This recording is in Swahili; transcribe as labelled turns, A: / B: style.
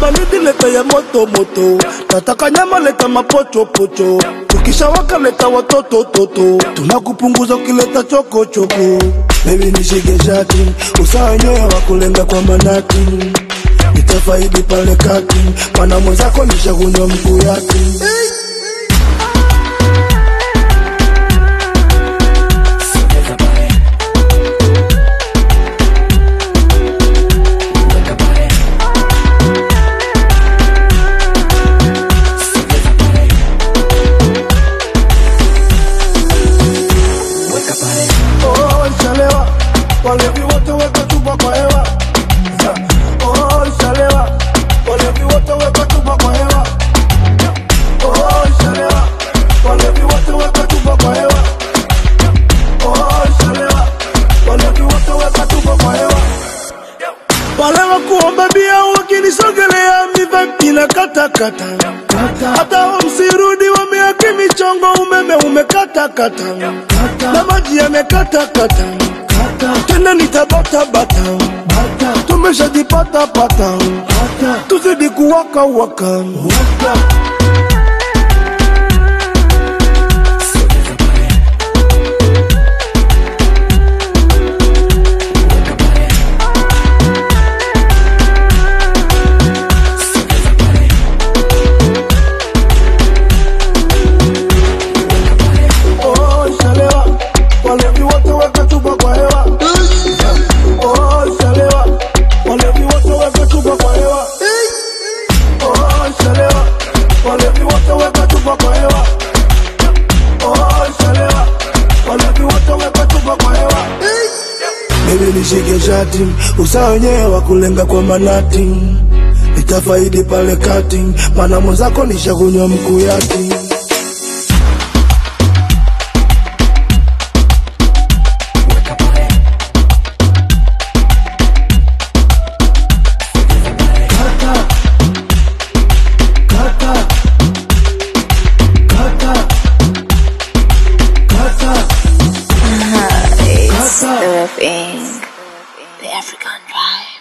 A: baridi leta ya moto moto, nataka nyama leta mapochopocho, tukishawaka leta watoto toto, tunakupunguza ukileta chokochoko. Baby nishike shati, usawa wenyewe wa kulenga kwa manati, nitafaidi pale kati, mana mwenzako nishakunywa mkuu yake. Oh, ishalewa walevi wote weka chupa kwa hewa Oh, ishalewa walevi wote weka chupa kwa hewa Oh, ishalewa walevi wote weka chupa kwa hewa Oh, ishalewa walevi wote weka chupa kwa hewa wale wa kuomba bia wakinisogelea mivampi na katakata hata wamsirudi wameaki michongo umeme umekatakata na maji yamekatakata tena nitabatabata tumeshajipatapata tuzidi kuwaka waka Oh, ishalewa walevi wote weka chupa kwa hewa Oh, ishalewa walevi wote weka chupa kwa hewa Oh, ishalewa walevi wote weka chupa kwa hewa Oh, ishalewa walevi wote weka chupa kwa hewa Baby nishike shati, usawa wenyewe wa kulenga kwa manati, nitafaidi pale kati, mana mwenzako nishakunywa mkuu yake.
B: It's the thing. The African vibe.